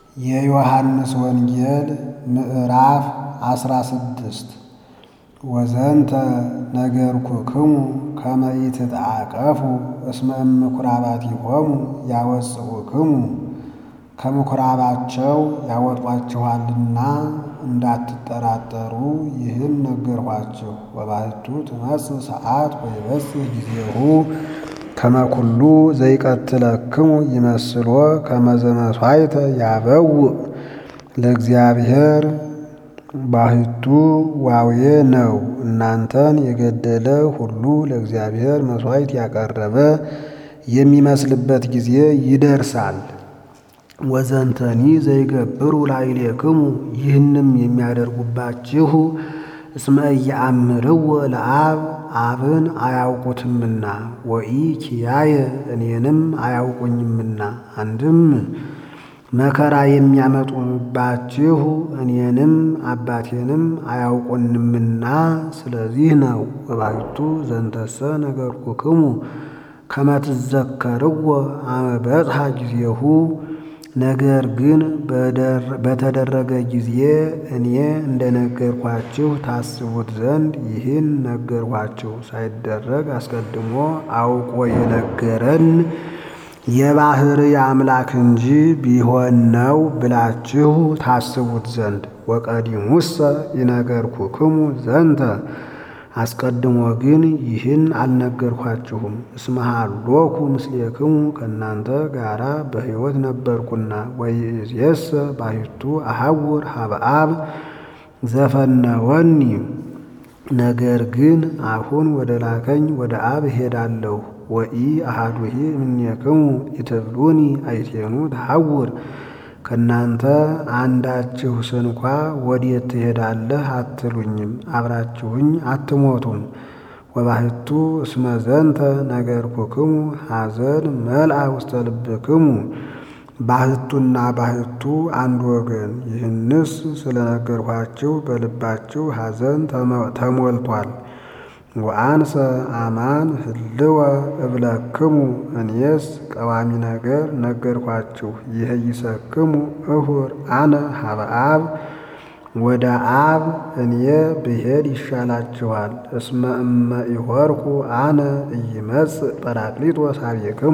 የዮሐንስ ወንጌል ምዕራፍ አስራ ስድስት ወዘንተ ነገርኩክሙ ከመ ኢትትዓቀፉ እስመ እምኵራባቲሆሙ ያወጽኡክሙ ከምኵራባቸው ያወጧችኋልና እንዳትጠራጠሩ ይህን ነገርኋችሁ። ወባሕቱ ትመጽእ ሰዓት ወይበጽሕ ጊዜሁ ከመ ኩሉ ዘይቀትለክሙ ይመስሎ ከመ ዘመሥዋዕተ ያበውእ ለእግዚአብሔር ባሕቱ ዋዌ ነው። እናንተን የገደለ ሁሉ ለእግዚአብሔር መሥዋዕት ያቀረበ የሚመስልበት ጊዜ ይደርሳል። ወዘንተኒ ዘይገብሩ ላዕሌክሙ ይህንም የሚያደርጉባችሁ እስመ ኢየአምርዎ ለአብ አብን አያውቁትምና ወኢ ኪያየ እኔንም አያውቁኝምና። አንድም መከራ የሚያመጡባችሁ እኔንም አባቴንም አያውቁንምና ስለዚህ ነው። ወባሕቱ ዘንተሰ ነገርኩክሙ ከመ ትዘከርዎ አመ በጽሐ ጊዜሁ ነገር ግን በተደረገ ጊዜ እኔ እንደነገርኳችሁ ታስቡት ዘንድ ይህን ነገርኳችሁ። ሳይደረግ አስቀድሞ አውቆ የነገረን የባሕርይ አምላክ እንጂ ቢሆን ነው ብላችሁ ታስቡት ዘንድ። ወቀዲሙሰ ይነገርኩክሙ ዘንተ አስቀድሞ ግን ይህን አልነገርኳችሁም። እስመ ሀሎኩ ምስሌክሙ ከእናንተ ጋራ በሕይወት ነበርኩና። ወይእዜሰ ባሕቱ አሐውር ኀበ አብ ዘፈነወኒ ነገር ግን አሁን ወደ ላከኝ ወደ አብ እሄዳለሁ። ወኢ አሐዱሂ እምኔክሙ ኢትብሉኒ አይቴኑ ተሐውር ከእናንተ አንዳችሁ ስንኳ ወዴት ትሄዳለህ አትሉኝም፣ አብራችሁኝ አትሞቱም። ወባሕቱ እስመ ዘንተ ነገርኩክሙ ሐዘን መልአ ውስተ ልብክሙ ባሕቱና ባሕቱ አንድ ወገን። ይህንስ ስለነገርኋችሁ በልባችሁ ሐዘን ተሞልቷል። ወአንሰ አማን ህልወ እብለክሙ እኔስ ቀዋሚ ነገር ነገርኳችሁ። ይህይሰክሙ እሁር አነ ኀበ አብ ወደ አብ እኔ ብሄድ ይሻላችኋል። እስመ እመ ኢሖርኩ አነ ኢይመጽእ ጰራቅሊጦስ ኀቤክሙ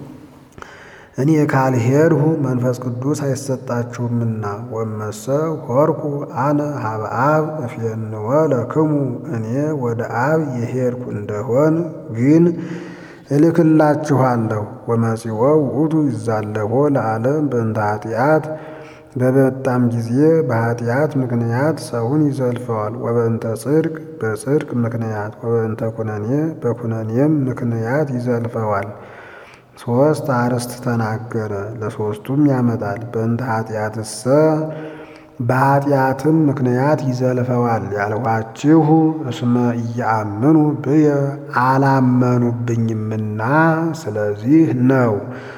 እኔ ካልሄድሁ መንፈስ ቅዱስ አይሰጣችሁምና። ወመሰ ሖርኩ አነ ኀበ አብ እፌንወ ለክሙ እኔ ወደ አብ የሄድኩ እንደሆን ግን እልክላችኋለሁ። ወመጺኦ ውእቱ ይዛለፎ ለዓለም በእንተ ኃጢአት በመጣም ጊዜ በኃጢአት ምክንያት ሰውን ይዘልፈዋል። ወበእንተ ጽድቅ በጽድቅ ምክንያት ወበእንተ ኩነኔ በኩነኔም ምክንያት ይዘልፈዋል። ሦስት አርዕስት ተናገረ፣ ለሦስቱም ያመጣል። በእንተ ኃጢአትሰ በኃጢአትም ምክንያት ይዘልፈዋል ያልኋችሁ እስመ ኢየአምኑ ብየ አላመኑብኝምና ስለዚህ ነው።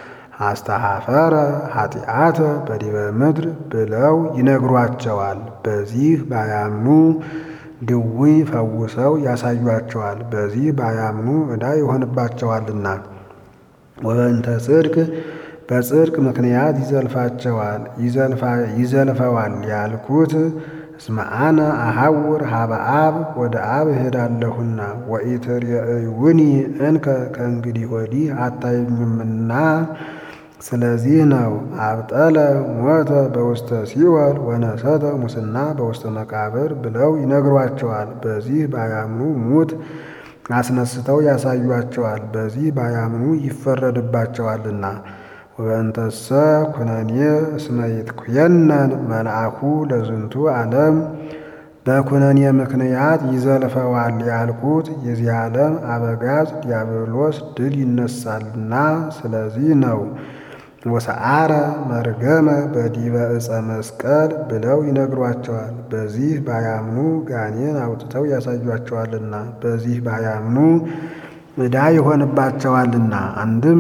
አስተሐፈረ ኃጢአተ በዲበ ምድር ብለው ይነግሯቸዋል። በዚህ ባያምኑ ድውይ ፈውሰው ያሳዩአቸዋል። በዚህ ባያምኑ ዕዳ ይሆንባቸዋልና። ወበእንተ ጽድቅ በጽድቅ ምክንያት ይዘልፋቸዋል ይዘልፈዋል ያልኩት እስመ አነ አሐውር ኀበ አብ ወደ አብ እሄዳለሁና ወኢትሬእዩኒ እንከ ከእንግዲህ ወዲህ አታዩኝምና ስለዚህ ነው። አብጠለ ሞተ በውስተ ሲኦል ወነሰተ ሙስና በውስተ መቃብር ብለው ይነግሯቸዋል። በዚህ ባያምኑ ሙት አስነስተው ያሳዩአቸዋል። በዚህ ባያምኑ ይፈረድባቸዋልና። ወበእንተሰ ኩነኔ እስመ ይትኩየነን መልአኩ ለዝንቱ ዓለም በኩነኔ ምክንያት ይዘልፈዋል ያልኩት የዚህ ዓለም አበጋዝ ዲያብሎስ ድል ይነሳልና ስለዚህ ነው። ወሰዓረ መርገመ በዲበ ዕፀ መስቀል ብለው ይነግሯቸዋል። በዚህ ባያምኑ ጋኔን አውጥተው ያሳዩአቸዋልና በዚህ ባያምኑ ዕዳ ይሆንባቸዋልና። አንድም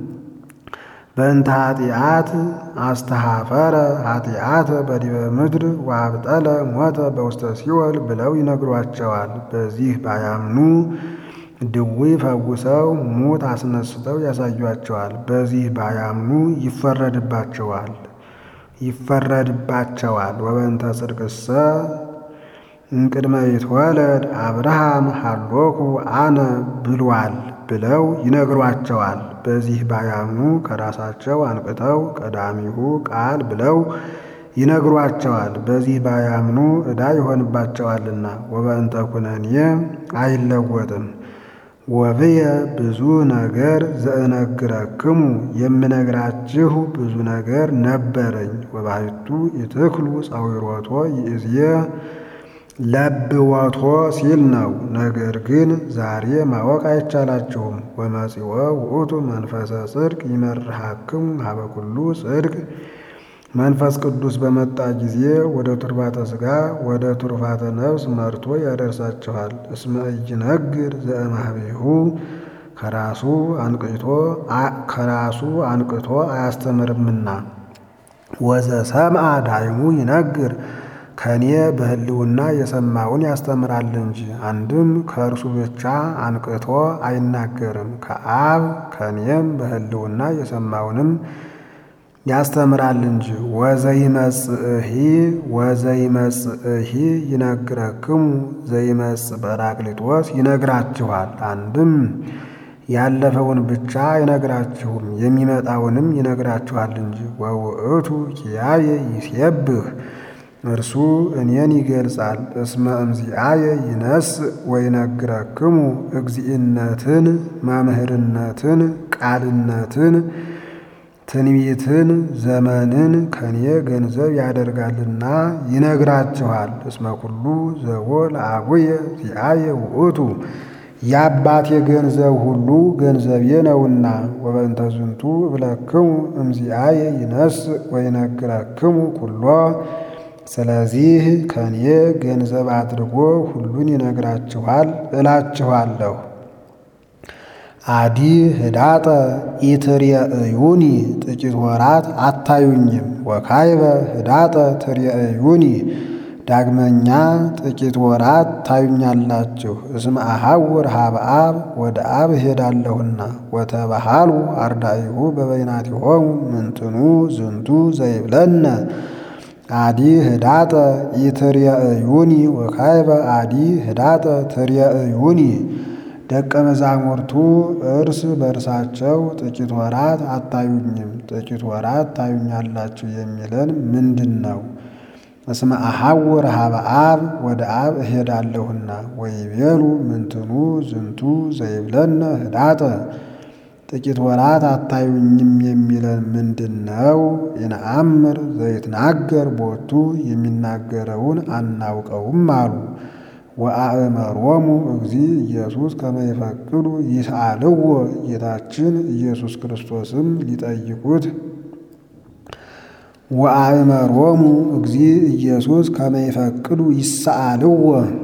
በእንተ ኃጢአት አስተሐፈረ ኃጢአተ በዲበ ምድር ወአብጠለ ሞተ በውስተ ሲኦል ብለው ይነግሯቸዋል። በዚህ ባያምኑ ድውይ ፈውሰው ሙት አስነስተው ያሳዩአቸዋል። በዚህ ባያምኑ ይፈረድባቸዋል ይፈረድባቸዋል። ወበእንተ ጽድቅሰ እምቅድመ ይትወለድ አብርሃም ሀሎኩ አነ ብሏል ብለው ይነግሯቸዋል። በዚህ ባያምኑ ከራሳቸው አንቅተው ቀዳሚሁ ቃል ብለው ይነግሯቸዋል። በዚህ ባያምኑ ዕዳ ይሆንባቸዋልና። ወበእንተ ኩነኔ አይለወጥም። ወብየ ብዙ ነገር ዘእነግረክሙ የምነግራችሁ ብዙ ነገር ነበረኝ። ወባሕቱ ኢትክሉ ጸዊሮቶ ይእዜ ለብወቶ ሲል ነው። ነገር ግን ዛሬ ማወቅ አይቻላችሁም። ወመጺኦ ውእቱ መንፈሰ ጽድቅ ይመርሃክሙ ሀበ ኩሉ ጽድቅ መንፈስ ቅዱስ በመጣ ጊዜ ወደ ቱርባተ ሥጋ ወደ ቱርፋተ ነፍስ መርቶ ያደርሳችኋል። እስመ ኢይነግር ዘእምኀቤሁ ከራሱ አንቅቶ ከራሱ አንቅቶ አያስተምርምና ወዘሰምዐ ዳይሙ ይነግር ከኔ በሕልውና የሰማውን ያስተምራል እንጂ። አንድም ከእርሱ ብቻ አንቅቶ አይናገርም፣ ከአብ ከኔም በሕልውና የሰማውንም ያስተምራል እንጂ። ወዘይመጽእሂ ወዘይመጽእሂ ይነግረክሙ ዘይመጽእ ጰራቅሊጦስ ይነግራችኋል። አንድም ያለፈውን ብቻ አይነግራችሁም የሚመጣውንም ይነግራችኋል እንጂ። ወውእቱ ኪያየ ይሴብህ እርሱ እኔን ይገልጻል። እስመ እምዚአየ ይነስእ ወይነግረክሙ እግዚእነትን፣ መምህርነትን፣ ቃልነትን፣ ትንቢትን፣ ዘመንን ከኔ ገንዘብ ያደርጋልና ይነግራችኋል። እስመ ኩሉ ዘቦ ለአቡየ ዚአየ ውእቱ የአባቴ ገንዘብ ሁሉ ገንዘቤ ነውና። ወበእንተ ዝንቱ እብለክሙ እምዚአየ ይነስእ ወይነግረክሙ ኩሎ ስለዚህ ከኔ ገንዘብ አድርጎ ሁሉን ይነግራችኋል እላችኋለሁ። አዲ ህዳጠ ኢትሬእዩኒ ጥቂት ወራት አታዩኝም። ወካይበ ህዳጠ ትሬእዩኒ ዳግመኛ ጥቂት ወራት ታዩኛላችሁ። እስመ አሐውር ሀበ አብ ወደ አብ እሄዳለሁና። ወተባሃሉ አርዳኢሁ በበይናቲሆሙ ምንትኑ ዝንቱ ዘይብለነ አዲ ህዳጠ ኢትሬእዩኒ ወካይበ አዲ ህዳጠ ትሬእዩኒ ደቀ መዛሙርቱ እርስ በእርሳቸው ጥቂት ወራት አታዩኝም፣ ጥቂት ወራት ታዩኛላችሁ የሚለን ምንድን ነው? እስመ አሐውር ሀበ አብ ወደ አብ እሄዳለሁና። ወይቤሉ ምንትኑ ዝንቱ ዘይብለነ ህዳጠ ጥቂት ወራት አታዩኝም የሚለን ምንድን ነው? ይንአምር ዘይትናገር ቦቱ የሚናገረውን አናውቀውም አሉ። ወአእመሮሙ እግዚ ኢየሱስ ከመ ይፈቅዱ ይስአልዎ ጌታችን ኢየሱስ ክርስቶስም ሊጠይቁት ወአእመሮሙ እግዚ ኢየሱስ ከመ ይፈቅዱ ይስአልዎ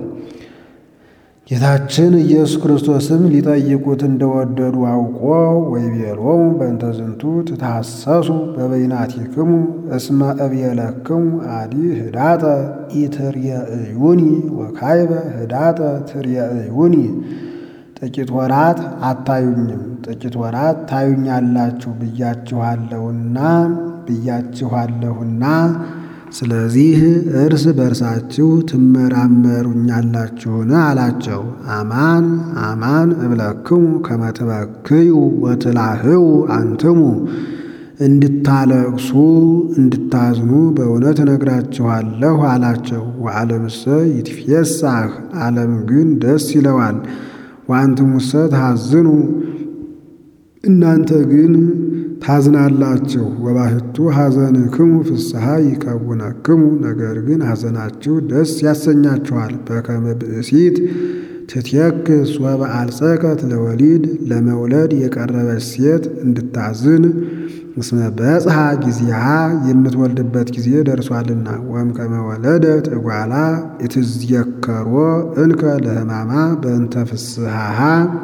ጌታችን ኢየሱስ ክርስቶስም ሊጠይቁት እንደወደዱ አውቆ ወይቤሎሙ በእንተ ዝንቱ ትታሰሱ በበይናቲክሙ እስመ እብየለክሙ አዲ ህዳጠ ኢትሬእዩኒ ወካይበ ህዳጠ ትሬእዩኒ ጥቂት ወራት አታዩኝም፣ ጥቂት ወራት ታዩኛላችሁ ብያችኋለሁና ብያችኋለሁና ስለዚህ እርስ በርሳችሁ ትመራመሩኛላችሁን አላቸው። አማን አማን እብለክሙ ከመ ትበክዩ ወትላህው አንትሙ እንድታለቅሱ እንድታዝኑ በእውነት እነግራችኋለሁ አላቸው። ወዓለምሰ ይትፌሳህ ዓለም ግን ደስ ይለዋል። ወአንትሙሰ ትሐዝኑ እናንተ ግን ታዝናላችሁ። ወባሕቱ ሐዘንክሙ ፍስሐ ይከውነክሙ ነገር ግን ሐዘናችሁ ደስ ያሰኛችኋል። በከመ ብእሲት ትትየክስ ወበአልጸቀት ለወሊድ ለመውለድ የቀረበች ሴት እንድታዝን እስመ በጽሐ ጊዜሃ የምትወልድበት ጊዜ ደርሷልና። ወእምከመ ወለደት እጓላ ኢትዝየከሮ እንከ ለሕማማ በእንተ ፍስሐሃ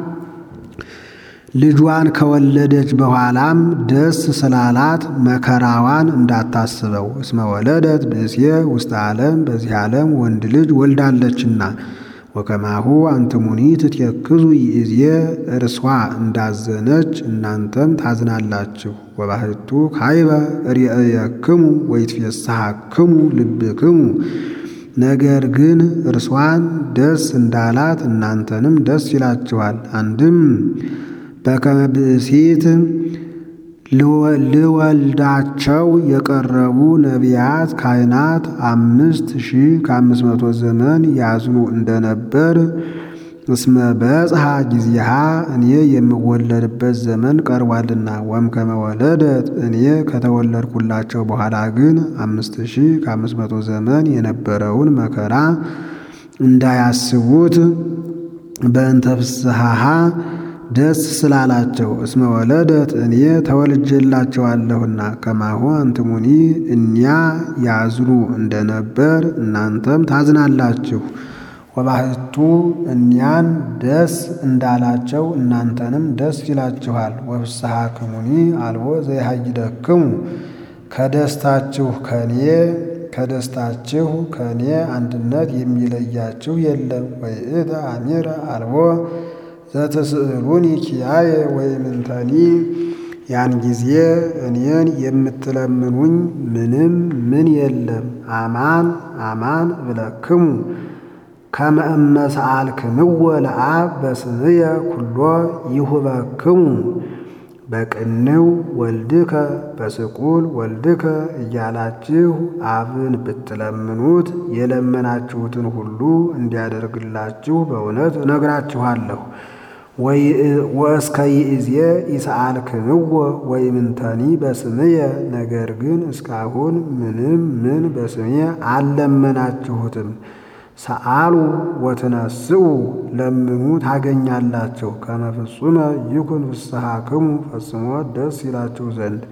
ልጇን ከወለደች በኋላም ደስ ስላላት መከራዋን እንዳታስበው። እስመ ወለደት ብእሴ ውስተ ዓለም በዚህ ዓለም ወንድ ልጅ ወልዳለችና። ወከማሁ አንትሙኒ ትትየክዙ ይእዜ እርሷ እንዳዘነች እናንተም ታዝናላችሁ። ወባሕቱ ካይበ ርእየክሙ ወይትፌሳሐክሙ ልብክሙ ነገር ግን እርሷን ደስ እንዳላት እናንተንም ደስ ይላችኋል። አንድም በከመ ብእሲት ልወልዳቸው የቀረቡ ነቢያት ካህናት አምስት ሺህ ከአምስት መቶ ዘመን ያዝኑ እንደነበር እስመ በጽሐ ጊዜሃ እኔ የምወለድበት ዘመን ቀርቧልና። ወእምከመ ወለደት እኔ ከተወለድኩላቸው በኋላ ግን አምስት ሺህ ከአምስት መቶ ዘመን የነበረውን መከራ እንዳያስቡት በእንተ ፍስሐሃ ደስ ስላላቸው እስመ ወለደት እኔ ተወልጄላቸዋለሁና። ከማሁ አንትሙኒ እኒያ ያዝኑ እንደነበር እናንተም ታዝናላችሁ። ወባሕቱ እኒያን ደስ እንዳላቸው እናንተንም ደስ ይላችኋል። ወፍስሐክሙኒ አልቦ ዘይሃይደክሙ ከደስታችሁ ከኔ ከደስታችሁ ከኔ አንድነት የሚለያችሁ የለም። ወይእተ አሚረ አልቦ ዘትስእሉኒ ኪያየ ወይምንተኒ ያን ጊዜ እኔን የምትለምኑኝ ምንም ምን የለም። አማን አማን እብለክሙ ከመ እመ ሰአልክምዎ ለአብ በስምየ ኩሎ ይሁበክሙ በቅንው ወልድከ በስቁል ወልድከ እያላችሁ አብን ብትለምኑት የለመናችሁትን ሁሉ እንዲያደርግላችሁ በእውነት እነግራችኋለሁ። ወእስከ ይእዜ ኢሰአልክምዎ ወይምንተኒ በስምየ ነገር ግን እስካሁን ምንም ምን በስምየ አልለመናችሁትም። ሰአሉ ወትነስኡ ለምኑ ታገኛላችሁ። ከመ ፍጹመ ይኩን ፍስሐክሙ ፈጽሞ ደስ ይላችሁ ዘንድ።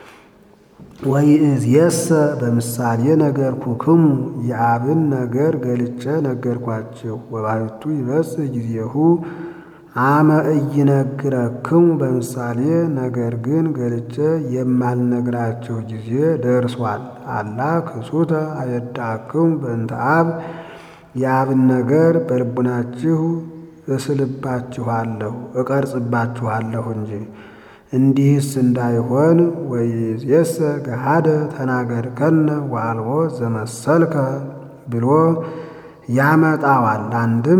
ወይእዜሰ በምሳሌ ነገርኩክሙ የአብን ነገር ገልጬ ነገርኳችሁ። ወባሕቱ ይበጽሕ ጊዜሁ አመ ኢይነግረክሙ በምሳሌ ነገር ግን ገልጬ የማልነግራችሁ ጊዜ ደርሷል። አላ ክሱተ አየዳክሙ በእንተ አብ የአብን ነገር በልቡናችሁ እስልባችኋለሁ እቀርጽባችኋለሁ እንጂ። እንዲህስ እንዳይሆን ወይእዜሰ ገሃደ ተናገርከነ ወአልቦ ዘመሰልከ ብሎ ያመጣዋል። አንድም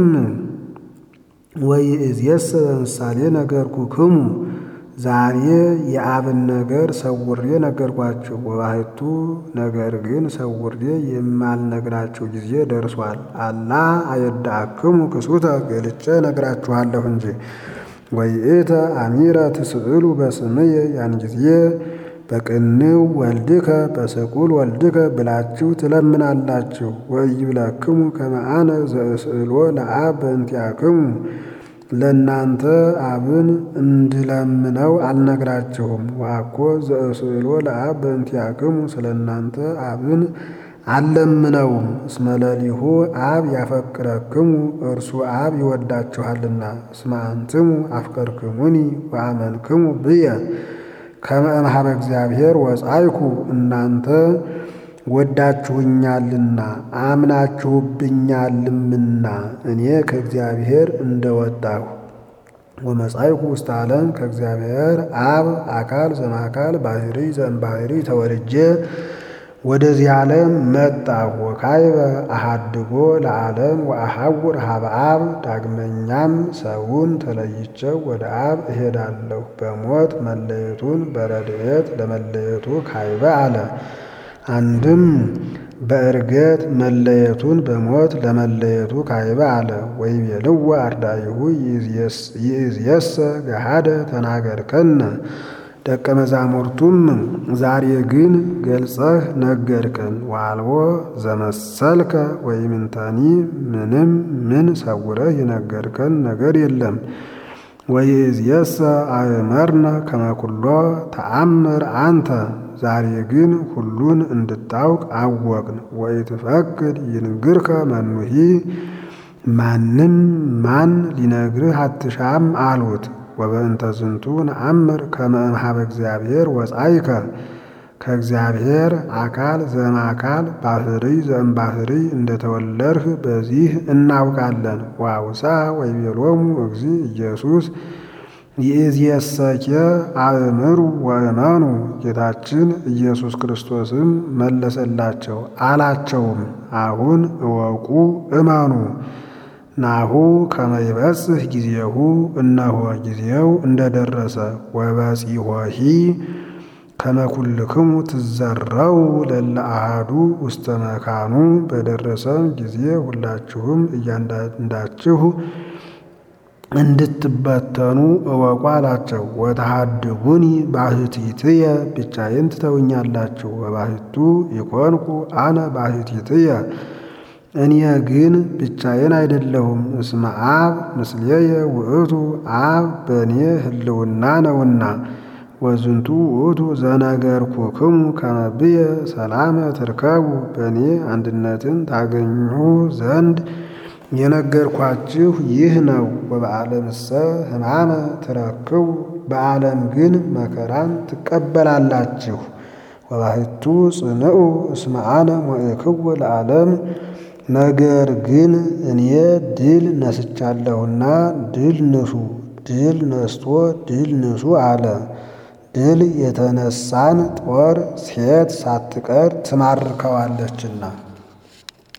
ወይእዜሰ በምሳሌ ነገርኩክሙ ዛሬ የአብን ነገር ሰውሬ ነገርኳችሁ። ወባሕቱ ነገር ግን ሰውሬ የማልነግራችሁ ጊዜ ደርሷል። አላ አየዳክሙ ክሱተ ገልጬ ነግራችኋለሁ እንጂ። ወይእተ አሚረ ትስእሉ በስምየ ያን ጊዜ በቅንው ወልድከ በስቁል ወልድከ ብላችሁ ትለምናላችሁ። ወኢይብለክሙ ከመ አነ ዘእስእሎ ለአብ በእንቲአክሙ ለእናንተ አብን እንድለምነው አልነግራችሁም። ወአኮ ዘእስእሎ ለአብ በእንቲአክሙ ስለ እናንተ አብን አልለምነውም። እስመ ለሊሁ አብ ያፈቅረክሙ እርሱ አብ ይወዳችኋልና። እስመ አንትሙ አፍቀርክሙኒ ወአመንክሙ ብየ ከመ እምኀበ እግዚአብሔር ወጻይኩ እናንተ ወዳችሁኛልና አምናችሁብኛልምና እኔ ከእግዚአብሔር እንደወጣሁ ወመጻይኩ ውስተ ዓለም ከእግዚአብሔር አብ አካል ዘማካል ባህሪ ዘእምባህሪ ተወልጄ ወደዚህ ዓለም መጣሁ። ወካይበ አሃድጎ ለዓለም ወአሐውር ሀበ አብ ዳግመኛም ሰውን ተለይቼው ወደ አብ እሄዳለሁ። በሞት መለየቱን በረድኤት ለመለየቱ ካይበ አለ። አንድም በእርገት መለየቱን በሞት ለመለየቱ ካይበ አለ። ወይቤልዎ አርዳኢሁ ይእዜሰ ገሃደ ተናገርከነ ደቀ መዛሙርቱም ዛሬ ግን ገልጸህ ነገርከን። ወአልቦ ዘመሰልከ ወይምንተኒ ምንም ምን ሰውረህ የነገርከን ነገር የለም። ወይእዜሰ አእመርነ ከመ ኩሎ ተአምር አንተ ዛሬ ግን ሁሉን እንድታውቅ አወቅን። ወኢትፈቅድ ይንግርከ መኑሂ ማንም ማን ሊነግርህ አትሻም አሉት። ወበእንተ ዝንቱ ነአምር ከመ እምኀበ እግዚአብሔር ወጻይከ ከእግዚአብሔር አካል ዘእምአካል ባህሪ ዘእምባህሪ እንደተወለድህ በዚህ እናውቃለን። ዋውሳ ወይቤሎሙ እግዚ ኢየሱስ ይእዜሰኬ አእምሩ ወእመኑ። ጌታችን ኢየሱስ ክርስቶስም መለሰላቸው አላቸውም፣ አሁን እወቁ እመኑ። ናሁ ከመ ይበጽሕ ጊዜሁ እነሆ ጊዜው እንደደረሰ ወበጺሖሂ ከመ ኩልክሙ ትዘረው ለእለ አሐዱ ውስተ መካኑ በደረሰም ጊዜ ሁላችሁም እያንዳንዳችሁ እንድትበተኑ እወቁ አላቸው። ወተሃድጉኒ ባሕቲትየ ብቻዬን ትተውኛላችሁ። ወባሕቱ ኢኮንኩ አነ ባሕቲትየ እኔ ግን ብቻዬን አይደለሁም። እስመ አብ ምስሌየ ውእቱ አብ በእኔ ህልውና ነውና። ወዝንቱ ውእቱ ዘነገርኩክሙ ከመ ብየ ሰላመ ትርከቡ በእኔ አንድነትን ታገኙ ዘንድ የነገርኳችሁ ይህ ነው። ወበዓለምሰ ሕማመ ትረክቡ በዓለም ግን መከራን ትቀበላላችሁ። ወባሕቱ ጽንዑ እስመ አነ ሞእክዎ ለዓለም ነገር ግን እኔ ድል ነስቻለሁና ድል ንሱ። ድል ነስቶ ድል ንሱ አለ። ድል የተነሳን ጦር ሴት ሳትቀር ትማርከዋለችና